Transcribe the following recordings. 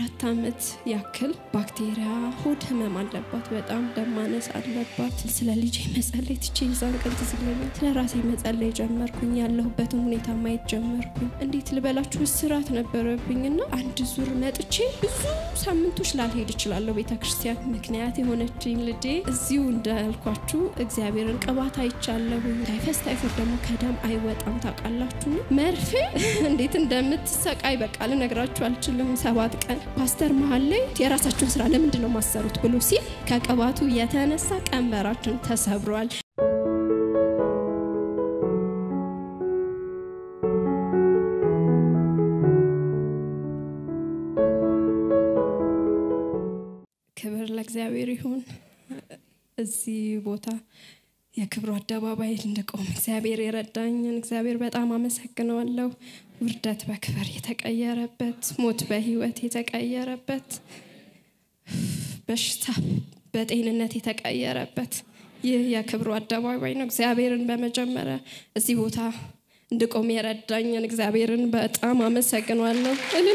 አራት ዓመት ያክል ባክቴሪያ ሆድ ህመም አለባት። በጣም ደም ማነስ አለባት። ስለ ልጄ መጸለይ ትቼ ይዛን ቀን ትዝ ይለኛል። ስለ ራሴ መጸለይ ጀመርኩኝ። ያለሁበትን ሁኔታ ማየት ጀመርኩኝ። እንዴት ልበላችሁ እስራት ነበረብኝና አንድ ዙር መጥቼ ብዙ ሳምንቶች ላልሄድ እችላለሁ ቤተ ክርስቲያን። ምክንያት የሆነችኝ ልጄ እዚሁ እንዳልኳችሁ እግዚአብሔርን ቅባት አይቻለሁ። ታይፈስ ታይፎድ ደግሞ ከደም አይወጣም ታውቃላችሁ። መርፌ እንዴት እንደምትሰቃይ በቃ ልነግራችሁ አልችልም። ሰባት ቀን ፓስተር መሀል ላይ የራሳችሁን ስራ ለምንድን ነው ማሰሩት ብሎ ሲል ከቅባቱ የተነሳ ቀንበራችን ተሰብሯል። ክብር ለእግዚአብሔር ይሁን። እዚህ ቦታ የክብሩ አደባባይ እንድቆም እግዚአብሔር የረዳኝን እግዚአብሔር በጣም አመሰግነዋለሁ። ውርደት በክብር የተቀየረበት፣ ሞት በህይወት የተቀየረበት፣ በሽታ በጤንነት የተቀየረበት ይህ የክብሩ አደባባይ ነው። እግዚአብሔርን በመጀመሪያ እዚህ ቦታ እንድቆም የረዳኝን እግዚአብሔርን በጣም አመሰግነዋለሁ።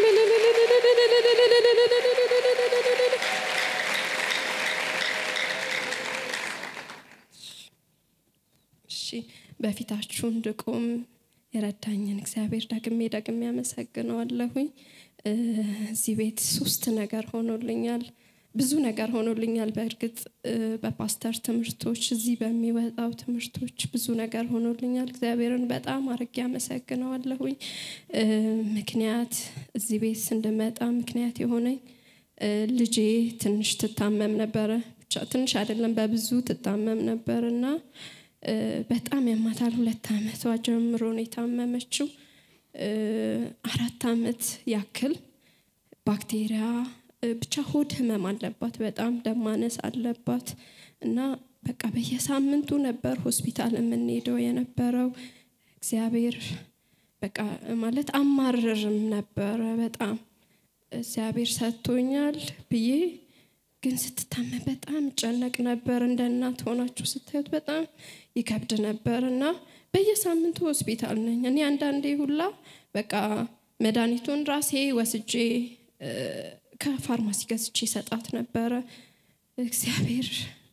እሺ በፊታችሁ እንድቆም የረዳኝን እግዚአብሔር ደግሜ ደግሜ ያመሰግነዋለሁኝ። እዚህ ቤት ሶስት ነገር ሆኖልኛል፣ ብዙ ነገር ሆኖልኛል። በእርግጥ በፓስተር ትምህርቶች፣ እዚህ በሚወጣው ትምህርቶች ብዙ ነገር ሆኖልኛል። እግዚአብሔርን በጣም አርጌ ያመሰግነዋለሁኝ። ምክንያት እዚህ ቤት እንድመጣ ምክንያት የሆነኝ ልጄ ትንሽ ትታመም ነበረ። ብቻ ትንሽ አይደለም በብዙ ትታመም ነበር እና በጣም ያማታል። ሁለት ዓመቷ ጀምሮ ነው የታመመችው። አራት ዓመት ያክል ባክቴሪያ ብቻ ሆድ ህመም አለባት። በጣም ደም ማነስ አለባት እና በቃ በየሳምንቱ ነበር ሆስፒታል የምንሄደው የነበረው። እግዚአብሔር በቃ ማለት አማርርም ነበረ በጣም እግዚአብሔር ሰጥቶኛል ብዬ ግን ስትታመም በጣም እጨነቅ ነበር። እንደ እናት ሆናችሁ ስታዩት በጣም ይከብድ ነበር እና በየሳምንቱ ሆስፒታል ነኝ። እኔ አንዳንዴ ሁላ በቃ መድኃኒቱን ራሴ ወስጄ ከፋርማሲ ገዝቼ ሰጣት ነበረ። እግዚአብሔር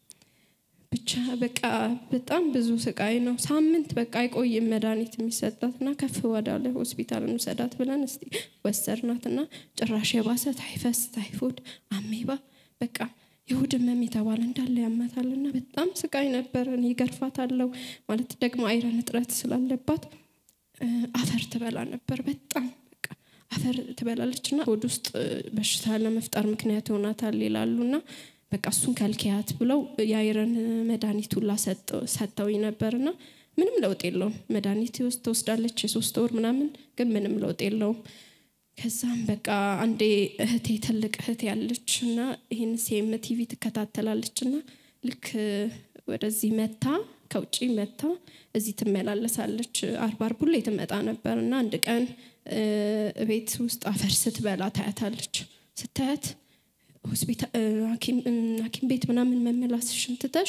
ብቻ በቃ በጣም ብዙ ስቃይ ነው። ሳምንት በቃ አይቆይም መድኃኒት የሚሰጣት እና ከፍ ወዳለ ሆስፒታል እንውሰዳት ብለን እስቲ ወሰድናት እና ጭራሽ የባሰ ታይፈስ፣ ታይፎድ፣ አሜባ በቃ የሆድ ህመም የተባለ እንዳለ ያመታል እና በጣም ስቃይ ነበር። እኔ ገርፋታለሁ ማለት ደግሞ አይረን እጥረት ስላለባት አፈር ትበላ ነበር። በጣም በቃ አፈር ትበላለች እና ሆድ ውስጥ በሽታ ለመፍጠር ምክንያት ይሆናታል ይላሉ እና በቃ እሱን ከልኪያት ብለው የአይረን መድኃኒት ሁላ ሰጥተውኝ ነበርና ምንም ለውጥ የለውም። መድኃኒት ውስጥ ትወስዳለች የሶስት ወር ምናምን፣ ግን ምንም ለውጥ የለውም። ከዛም በቃ አንዴ እህቴ ትልቅ እህቴ ያለች እና ይህን ሴም ቲቪ ትከታተላለች እና ልክ ወደዚህ መታ ከውጭ መታ እዚህ ትመላለሳለች። አርባ አርብ ሁሌ ትመጣ ነበር እና አንድ ቀን ቤት ውስጥ አፈር ስትበላ ታያታለች። ስታያት ሐኪም ቤት ምናምን መመላስሽን ትተሽ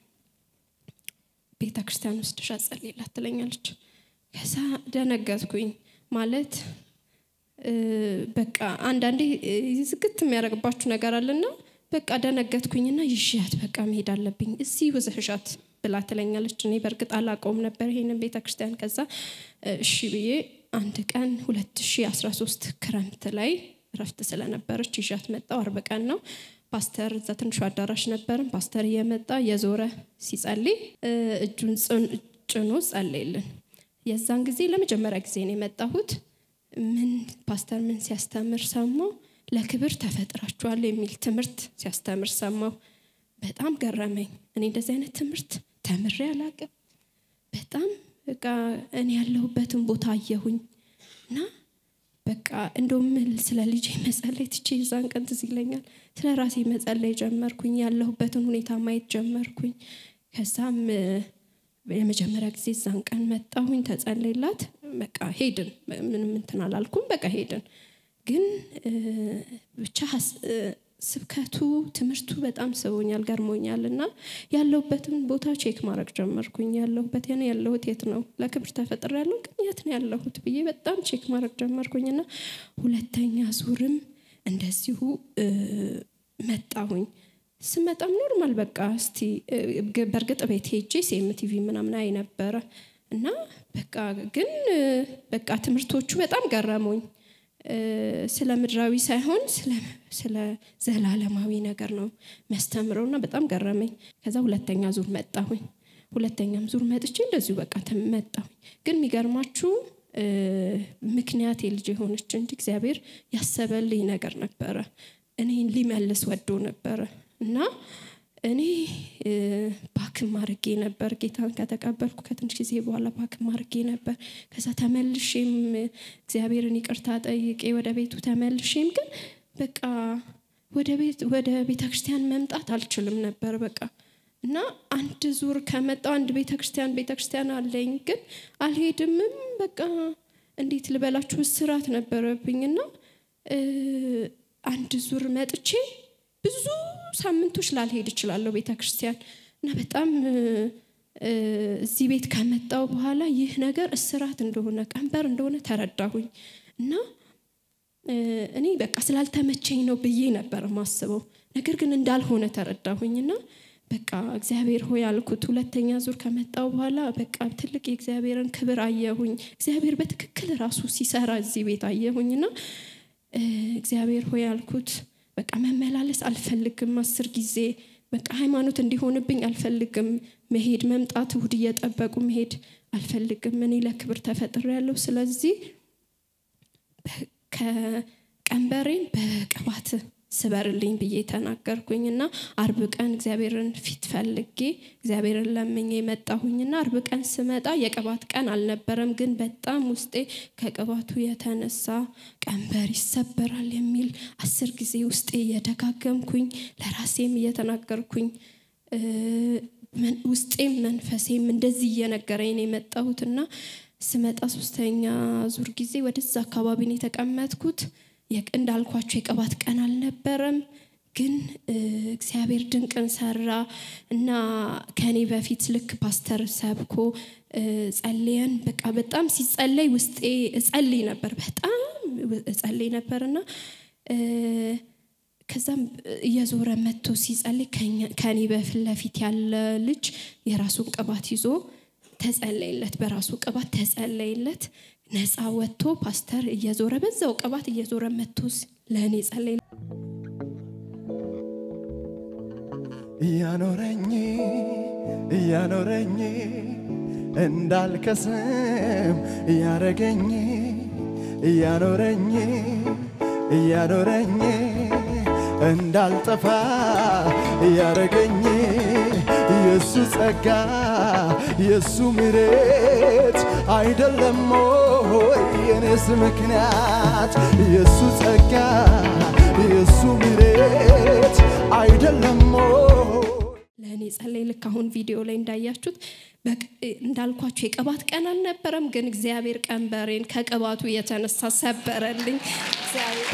ቤተ ክርስቲያን ውስጥሽ አጸልይላት ትለኛለች። ከዛ ደነገጥኩኝ ማለት በቃ አንዳንዴ ዝግት የሚያደርግባችሁ ነገር አለና በቃ ደነገጥኩኝና ይሽያት በቃ መሄድ አለብኝ እዚህ ውዘህሻት ብላ ትለኛለች። እኔ በእርግጥ አላውቀውም ነበር ይሄንን ቤተ ክርስቲያን። ከዛ እሺ ብዬ አንድ ቀን 2013 ክረምት ላይ እረፍት ስለነበረች ይዣት መጣው። አርብ ቀን ነው። ፓስተር እዛ ትንሹ አዳራሽ ነበርን። ፓስተር እየመጣ የዞረ ሲጸልይ እጁን ጭኖ ጸለይልን። የዛን ጊዜ ለመጀመሪያ ጊዜ ነው የመጣሁት። ምን ፓስተር ምን ሲያስተምር ሰማው። ለክብር ተፈጥራችኋል የሚል ትምህርት ሲያስተምር ሰማው። በጣም ገረመኝ። እኔ እንደዚህ አይነት ትምህርት ተምሬ አላቅም። በጣም በቃ እኔ ያለሁበትን ቦታ አየሁኝ እና በቃ እንደውም ስለ ልጄ መጸለይ ትቼ የዛን ቀን ትዝ ይለኛል። ስለ ራሴ መጸለይ ጀመርኩኝ። ያለሁበትን ሁኔታ ማየት ጀመርኩኝ። ከዛም የመጀመሪያ ጊዜ እዛን ቀን መጣሁኝ፣ ተጸለይላት። በቃ ሄድን። ምንም እንትን አላልኩም። በቃ ሄድን። ግን ብቻ ስብከቱ ትምህርቱ በጣም ስቦኛል፣ ገርሞኛል እና ያለሁበትን ቦታ ቼክ ማድረግ ጀመርኩኝ። ያለሁበት ያ ያለሁት የት ነው? ለክብር ተፈጥሬ ያለው ግን የት ነው ያለሁት ብዬ በጣም ቼክ ማድረግ ጀመርኩኝና ሁለተኛ ዙርም እንደዚሁ መጣሁኝ። ስመጣም ኖርማል በቃ እስቲ በእርግጥ ቤት ሄጄ ሴምቲቪ ምናምን አይ ነበረ እና በቃ ግን በቃ ትምህርቶቹ በጣም ገረሙኝ። ስለ ምድራዊ ሳይሆን ስለ ዘላለማዊ ነገር ነው የሚያስተምረውና በጣም ገረመኝ። ከዛ ሁለተኛ ዙር መጣሁኝ። ሁለተኛም ዙር መጥቼ እንደዚሁ በቃ መጣሁኝ። ግን የሚገርማችሁ ምክንያት የልጅ የሆነች እንጂ እግዚአብሔር ያሰበልኝ ነገር ነበረ። እኔን ሊመልስ ወዶ ነበረ እና እኔ ባክም አድርጌ ነበር ጌታን ከተቀበልኩ ከትንሽ ጊዜ በኋላ ባክም አድርጌ ነበር። ከዛ ተመልሼም እግዚአብሔርን ይቅርታ ጠይቄ ወደ ቤቱ ተመልሼም ግን በቃ ወደ ቤት ወደ ቤተ ክርስቲያን መምጣት አልችልም ነበር በቃ እና አንድ ዙር ከመጣው አንድ ቤተ ክርስቲያን ቤተ ክርስቲያን አለኝ ግን አልሄድምም በቃ እንዴት ልበላችሁ እስራት ነበረብኝና አንድ ዙር መጥቼ ብዙ ሳምንቶች ላልሄድ እችላለሁ ቤተ ክርስቲያን እና በጣም እዚህ ቤት ከመጣው በኋላ ይህ ነገር እስራት እንደሆነ ቀንበር እንደሆነ ተረዳሁኝ እና እኔ በቃ ስላልተመቸኝ ነው ብዬ ነበር ማስበው ነገር ግን እንዳልሆነ ተረዳሁኝና በቃ እግዚአብሔር ሆይ አልኩት። ሁለተኛ ዙር ከመጣው በኋላ በቃ ትልቅ የእግዚአብሔርን ክብር አየሁኝ። እግዚአብሔር በትክክል ራሱ ሲሰራ እዚህ ቤት አየሁኝና እግዚአብሔር ሆይ አልኩት። በቃ መመላለስ አልፈልግም። አስር ጊዜ በቃ ሃይማኖት እንዲሆንብኝ አልፈልግም። መሄድ መምጣት፣ እሁድ እየጠበቁ መሄድ አልፈልግም። እኔ ለክብር ተፈጥሬ ያለው ስለዚህ ከቀንበሬን በቅባት ስበርልኝ ብዬ ተናገርኩኝ እና አርብ ቀን እግዚአብሔርን ፊት ፈልጌ እግዚአብሔርን ለምኜ የመጣሁኝና አርብ ቀን ስመጣ የቅባት ቀን አልነበረም፣ ግን በጣም ውስጤ ከቅባቱ የተነሳ ቀንበር ይሰበራል የሚል አስር ጊዜ ውስጤ እየደጋገምኩኝ ለራሴም እየተናገርኩኝ ውስጤም መንፈሴም እንደዚህ እየነገረኝ ነው የመጣሁትና ስመጣ ሶስተኛ ዙር ጊዜ ወደዛ አካባቢ ነው የተቀመጥኩት። እንዳልኳቸው የቅባት ቀን አልነበረም፣ ግን እግዚአብሔር ድንቅን ሰራ እና ከኔ በፊት ልክ ፓስተር ሰብኮ ጸልየን በቃ በጣም ሲጸለይ ውስጤ እጸልይ ነበር፣ በጣም እጸልይ ነበር እና ከዛም እየዞረ መጥቶ ሲጸልይ ከኔ በፊት ለፊት ያለ ልጅ የራሱን ቅባት ይዞ ተጸለይለት፣ በራሱ ቅባት ተጸለይለት። ነፃ ወጥቶ ፓስተር እየዞረ በዛው ቅባት እየዞረ መጥቶ ለእኔ ጸለይ እያኖረኝ እያኖረኝ እንዳልከስም እያረገኝ እያኖረኝ እያኖረኝ እንዳልጠፋ እያረገኝ የእሱ ጸጋ የእሱ ምሬት አይደለም ሆይ የኔስ ምክንያት የእሱ ጸጋ የእሱ ምሬት አይደለም ሆይ ለእኔ ጸለይ። ልክ አሁን ቪዲዮ ላይ እንዳያችሁት እንዳልኳችሁ የቅባት ቀን አልነበረም፣ ግን እግዚአብሔር ቀንበሬን ከቅባቱ የተነሳ ሰበረልኝ። እግዚአብሔር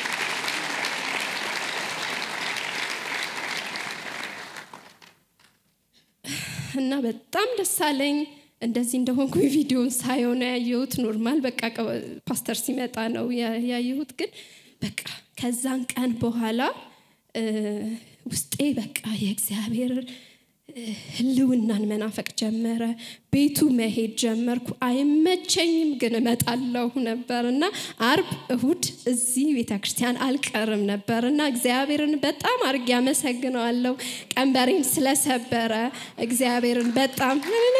እና በጣም ደስ አለኝ። እንደዚህ እንደሆንኩኝ ቪዲዮን ሳየው ነው ያየሁት። ኖርማል በቃ ፓስተር ሲመጣ ነው ያየሁት። ግን በቃ ከዛን ቀን በኋላ ውስጤ በቃ የእግዚአብሔር ህልውናን መናፈቅ ጀመረ። ቤቱ መሄድ ጀመርኩ። አይመቸኝም፣ ግን እመጣለሁ ነበር እና አርብ፣ እሁድ እዚህ ቤተ ክርስቲያን አልቀርም ነበር እና እግዚአብሔርን በጣም አድርጌ አመሰግነዋለሁ። ቀንበሬን ስለሰበረ እግዚአብሔርን በጣም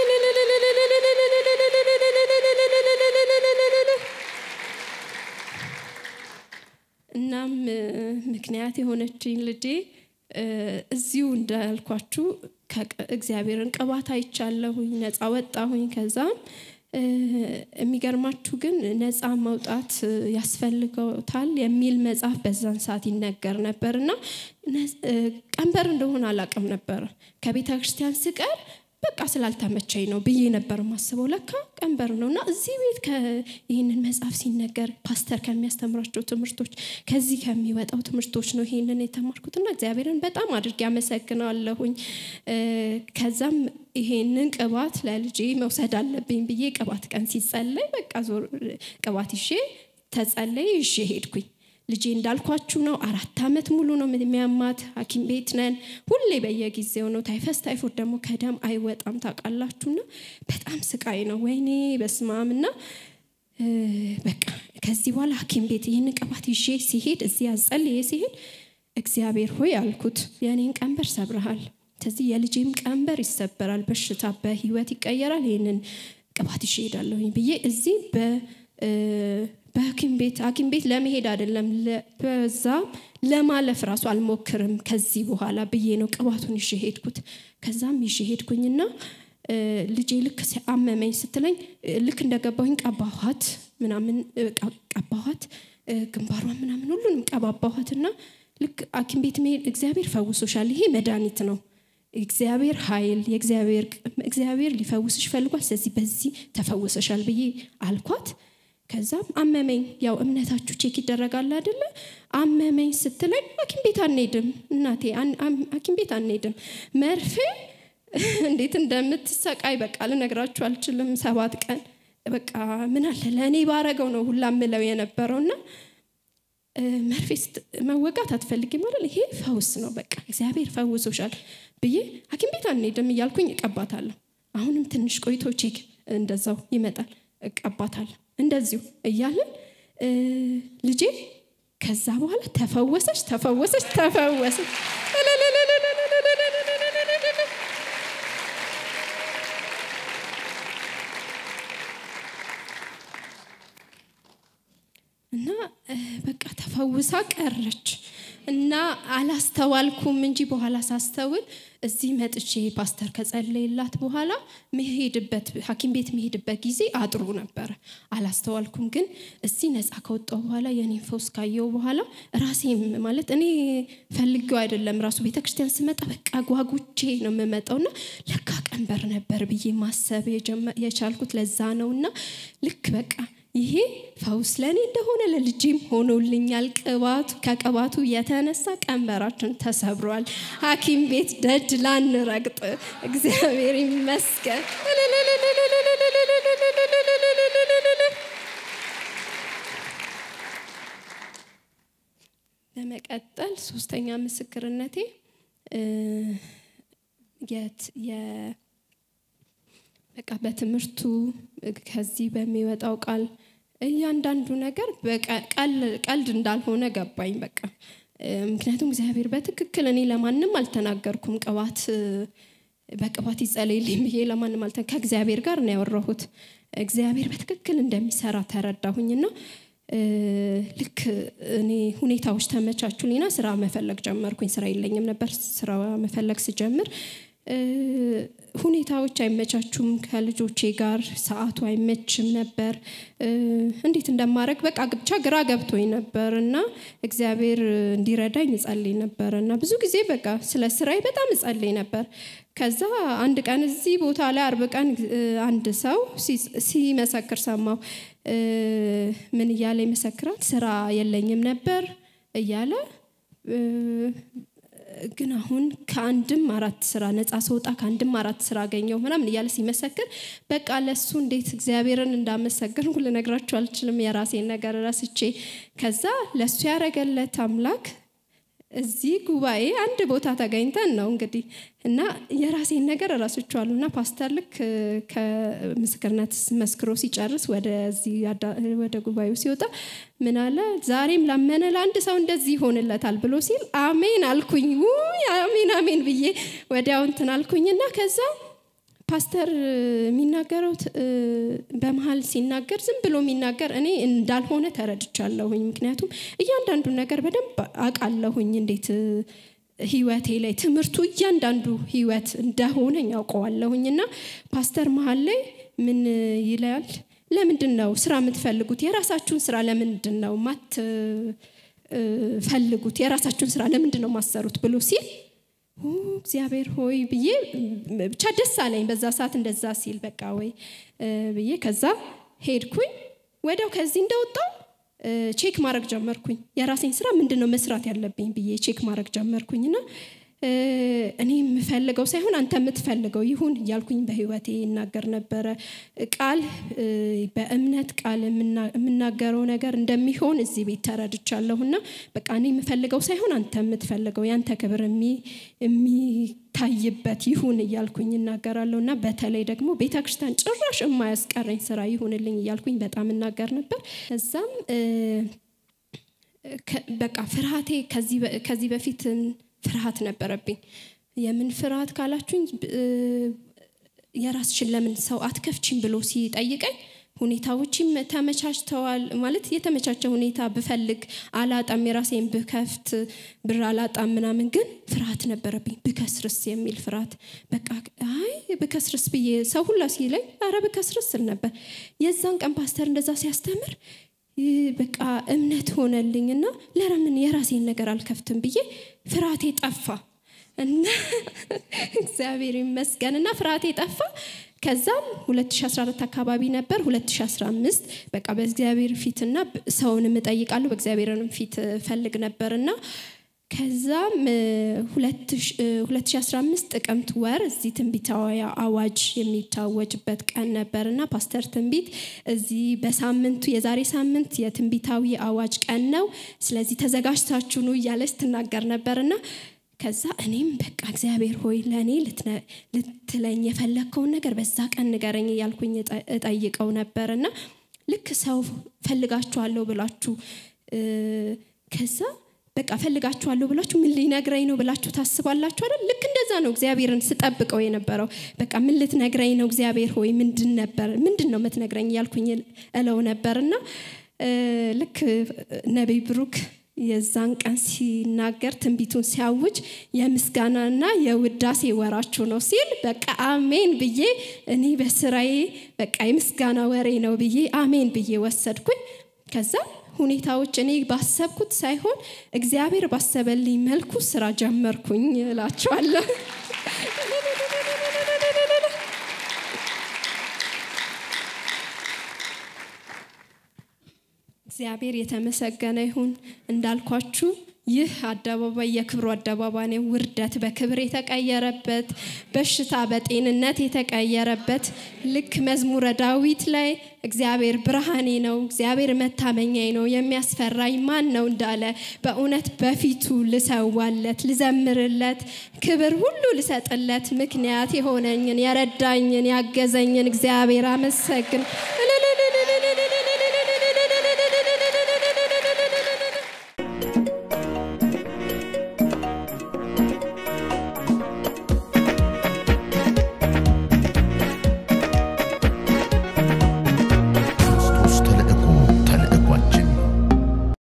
እናም ምክንያት የሆነችኝ ልጄ እዚሁ እንዳልኳችሁ እግዚአብሔርን ቅባት አይቻለሁኝ፣ ነፃ ወጣሁኝ። ከዛም የሚገርማችሁ ግን ነፃ መውጣት ያስፈልገውታል የሚል መጽሐፍ በዛን ሰዓት ይነገር ነበር እና ቀንበር እንደሆነ አላውቅም ነበር። ከቤተ ክርስቲያን ስቀር በቃ ስላልተመቸኝ ነው ብዬ ነበር ማስበው። ለካ ቀንበር ነው እና እዚህ ቤት ይህንን መጽሐፍ ሲነገር ፓስተር ከሚያስተምራቸው ትምህርቶች ከዚህ ከሚወጣው ትምህርቶች ነው ይህንን የተማርኩትና እግዚአብሔርን በጣም አድርጌ አመሰግናለሁኝ። ከዛም ይሄንን ቅባት ለልጄ መውሰድ አለብኝ ብዬ ቅባት ቀን ሲጸለይ በቃ ዞር ቅባት ይዤ ተጸለይ ይዤ ሄድኩኝ። ልጄ እንዳልኳችሁ ነው። አራት ዓመት ሙሉ ነው የሚያማት። ሐኪም ቤት ነን ሁሌ በየጊዜው ነው። ታይፈስ ታይፎድ ደግሞ ከደም አይወጣም ታውቃላችሁና በጣም ስቃይ ነው። ወይኔ በስማም እና በቃ ከዚህ በኋላ ሐኪም ቤት ይህን ቅባት ይዤ ሲሄድ እዚህ አጸልዬ ሲሄድ እግዚአብሔር ሆይ አልኩት የእኔን ቀንበር ሰብረሃል። ከዚህ የልጄም ቀንበር ይሰበራል፣ በሽታ በህይወት ይቀየራል። ይህንን ቅባት ይዤ እሄዳለሁኝ ብዬ እዚህ በሐኪም ቤት ሐኪም ቤት ለመሄድ አይደለም በዛ ለማለፍ ራሱ አልሞክርም ከዚህ በኋላ ብዬ ነው ቅባቱን ይዤ ሄድኩት። ከዛም ይዤ ሄድኩኝና ልጄ ልክ አመመኝ ስትለኝ ልክ እንደገባሁኝ ቀባኋት ምናምን ቀባኋት ግንባሯን ምናምን ሁሉንም ቀባባኋትና ልክ ሐኪም ቤት መሄድ እግዚአብሔር ፈውሶሻል፣ ይሄ መድኃኒት ነው። እግዚአብሔር ኃይል የእግዚአብሔር እግዚአብሔር ሊፈውስሽ ፈልጓል። ስለዚህ በዚህ ተፈውሰሻል ብዬ አልኳት። ከዛም አመመኝ። ያው እምነታችሁ ቼክ ይደረጋል አይደለ? አመመኝ ስትለኝ ሐኪም ቤት አንሄድም እናቴ፣ ሐኪም ቤት አንሄድም መርፌ እንዴት እንደምትሰቃይ በቃ ልነግራችሁ አልችልም። ሰባት ቀን በቃ ምን አለ ለእኔ ባረገው ነው ሁላ ምለው የነበረው እና መርፌ መወጋት አትፈልጊም ማለት ይሄ ፈውስ ነው፣ በቃ እግዚአብሔር ፈውሶሻል ብዬ ሐኪም ቤት አንሄድም እያልኩኝ እቀባታለሁ። አሁንም ትንሽ ቆይቶ ቼክ እንደዛው ይመጣል፣ እቀባታለሁ። እንደዚሁ እያለን ልጄ ከዛ በኋላ ተፈወሰች፣ ተፈወሰች፣ ተፈወሰች። እና በቃ ተፈውሳ ቀረች እና አላስተዋልኩም እንጂ በኋላ ሳስተውል እዚህ መጥቼ ፓስተር ከጸለይላት በኋላ መሄድበት ሐኪም ቤት መሄድበት ጊዜ አጥሩ ነበረ። አላስተዋልኩም። ግን እዚህ ነፃ ከወጣው በኋላ የኔን ፈውስ ካየው በኋላ ራሴም ማለት እኔ ፈልጌው አይደለም ራሱ ቤተክርስቲያን ስመጣ በቃ ጓጉቼ ነው የምመጣውና ለካ ቀንበር ነበር ብዬ ማሰብ የቻልኩት ለዛ ነውና ልክ በቃ ይሄ ፈውስ ለእኔ እንደሆነ ለልጄም ሆኖልኛል። ቅባቱ ከቅባቱ የተነሳ ቀንበራችን ተሰብሯል። ሐኪም ቤት ደጅ ላንረግጥ እግዚአብሔር ይመስገን። በመቀጠል ሶስተኛ ምስክርነቴ የት በቃ በትምህርቱ ከዚህ በሚወጣው ቃል እያንዳንዱ ነገር ቀልድ እንዳልሆነ ገባኝ። በቃ ምክንያቱም እግዚአብሔር በትክክል እኔ ለማንም አልተናገርኩም። ቅባት በቅባት ይጸለይልኝ ብዬ ለማንም አልተ ከእግዚአብሔር ጋር ነው ያወራሁት። እግዚአብሔር በትክክል እንደሚሰራ ተረዳሁኝና ልክ እኔ ሁኔታዎች ተመቻቹልኝና ስራ መፈለግ ጀመርኩኝ። ስራ የለኝም ነበር። ስራ መፈለግ ስጀምር ሁኔታዎች አይመቻቹም። ከልጆቼ ጋር ሰዓቱ አይመችም ነበር። እንዴት እንደማድረግ በቃ ብቻ ግራ ገብቶኝ ነበር እና እግዚአብሔር እንዲረዳኝ እጸልይ ነበር እና ብዙ ጊዜ በቃ ስለ ስራዬ በጣም እጸልይ ነበር። ከዛ አንድ ቀን እዚህ ቦታ ላይ አርብ ቀን አንድ ሰው ሲመሰክር ሰማው። ምን እያለ ይመሰክራል? ስራ የለኝም ነበር እያለ ግን አሁን ከአንድም አራት ስራ ነፃ ስወጣ ከአንድም አራት ስራ አገኘው ምናምን እያለ ሲመሰክር በቃ ለሱ እንዴት እግዚአብሔርን እንዳመሰገንኩ ልነግራችሁ አልችልም። የራሴን ነገር ረስቼ ከዛ ለሱ ያረገለት አምላክ እዚህ ጉባኤ አንድ ቦታ ተገኝተን ነው እንግዲህ እና የራሴን ነገር እረስቸዋለሁ እና ፓስተር ልክ ከምስክርነት መስክሮ ሲጨርስ ወደዚህ ወደ ጉባኤው ሲወጣ ምን አለ ዛሬም ላመነ ለአንድ ሰው እንደዚህ ይሆንለታል ብሎ ሲል አሜን አልኩኝ። ውይ አሜን አሜን ብዬ ወዲያው እንትን አልኩኝና ከዛ ፓስተር የሚናገረው በመሀል ሲናገር ዝም ብሎ የሚናገር እኔ እንዳልሆነ ተረድቻለሁኝ። ምክንያቱም እያንዳንዱን ነገር በደንብ አውቃለሁኝ እንዴት ህይወቴ ላይ ትምህርቱ እያንዳንዱ ህይወት እንደሆነ ያውቀዋለሁኝ እና ፓስተር መሀል ላይ ምን ይላል? ለምንድን ነው ስራ የምትፈልጉት? የራሳችሁን ስራ ለምንድን ነው ማትፈልጉት? የራሳችሁን ስራ ለምንድን ነው ማሰሩት ብሎ ሲል እግዚአብሔር ሆይ ብዬ ብቻ ደስ አለኝ በዛ ሰዓት እንደዛ ሲል በቃ ወይ ብዬ ከዛ ሄድኩኝ። ወዲያው ከዚህ እንደወጣው ቼክ ማድረግ ጀመርኩኝ። የራሴን ስራ ምንድን ነው መስራት ያለብኝ ብዬ ቼክ ማድረግ ጀመርኩኝና እኔ የምፈልገው ሳይሆን አንተ የምትፈልገው ይሁን እያልኩኝ በህይወቴ ይናገር ነበረ። ቃል በእምነት ቃል የምናገረው ነገር እንደሚሆን እዚህ ቤት ተረድቻለሁና በቃ እኔ የምፈልገው ሳይሆን አንተ የምትፈልገው ያንተ ክብር የሚታይበት ይሁን እያልኩኝ እናገራለሁ እና በተለይ ደግሞ ቤተ ክርስቲያን ጭራሽ የማያስቀረኝ ስራ ይሁንልኝ እያልኩኝ በጣም እናገር ነበር። እዛም በቃ ፍርሃቴ ከዚህ በፊት ፍርሃት ነበረብኝ። የምን ፍርሃት ካላችሁኝ የራስሽን ለምን ሰው አትከፍቺም ብሎ ሲጠይቀኝ ሁኔታዎችም ተመቻችተዋል ማለት የተመቻቸ ሁኔታ ብፈልግ አላጣም፣ የራሴን ብከፍት ብር አላጣም ምናምን፣ ግን ፍርሃት ነበረብኝ። ብከስርስ የሚል ፍርሃት በቃ አይ ብከስርስ ብዬ ሰው ሁላ ሲለኝ አረ ብከስርስ ስል ነበር። የዛን ቀን ፓስተር እንደዛ ሲያስተምር በቃ እምነት ሆነልኝ እና ለምን የራሴን ነገር አልከፍትም ብዬ ፍርሃቴ ጠፋ እና እግዚአብሔር ይመስገን እና ፍርሃቴ ጠፋ። ከዛም 2014 አካባቢ ነበር 2015 በቃ በእግዚአብሔር ፊትና ሰውንም እጠይቃለሁ በእግዚአብሔርንም ፊት ፈልግ ነበርና ከዛም 2015 ጥቅምት ወር እዚህ ትንቢታዊ አዋጅ የሚታወጅበት ቀን ነበርና ፓስተር ትንቢት እዚህ በሳምንቱ የዛሬ ሳምንት የትንቢታዊ አዋጅ ቀን ነው፣ ስለዚህ ተዘጋጅታችሁ ኑ እያለች ትናገር ነበርና ከዛ እኔም በቃ እግዚአብሔር ሆይ ለእኔ ልትለኝ የፈለግከውን ነገር በዛ ቀን ንገረኝ እያልኩኝ እጠይቀው ነበርና ልክ ሰው ፈልጋችኋለሁ ብላችሁ ከዛ በቃ ፈልጋችኋለሁ ብላችሁ ምን ሊነግረኝ ነው ብላችሁ ታስባላችሁ አይደል? ልክ እንደዛ ነው እግዚአብሔርን ስጠብቀው የነበረው። በቃ ምን ልትነግረኝ ነው እግዚአብሔር ሆይ ምንድን ነበር ምንድን ነው የምትነግረኝ እያልኩኝ እለው ነበርና ልክ ነቢይ ብሩክ የዛን ቀን ሲናገር ትንቢቱን ሲያውጅ የምስጋናና የውዳሴ ወራችሁ ነው ሲል በቃ አሜን ብዬ እኔ በስራዬ በቃ የምስጋና ወሬ ነው ብዬ አሜን ብዬ ወሰድኩኝ። ከዛ ሁኔታዎች እኔ ባሰብኩት ሳይሆን እግዚአብሔር ባሰበልኝ መልኩ ስራ ጀመርኩኝ እላቸዋለሁ። እግዚአብሔር የተመሰገነ ይሁን። እንዳልኳችሁ ይህ አደባባይ የክብሩ አደባባይ ነው። ውርደት በክብር የተቀየረበት፣ በሽታ በጤንነት የተቀየረበት ልክ መዝሙረ ዳዊት ላይ እግዚአብሔር ብርሃኔ ነው፣ እግዚአብሔር መታመኛዬ ነው፣ የሚያስፈራኝ ማን ነው እንዳለ በእውነት በፊቱ ልሰዋለት፣ ልዘምርለት፣ ክብር ሁሉ ልሰጥለት ምክንያት የሆነኝን የረዳኝን ያገዘኝን እግዚአብሔር አመሰግን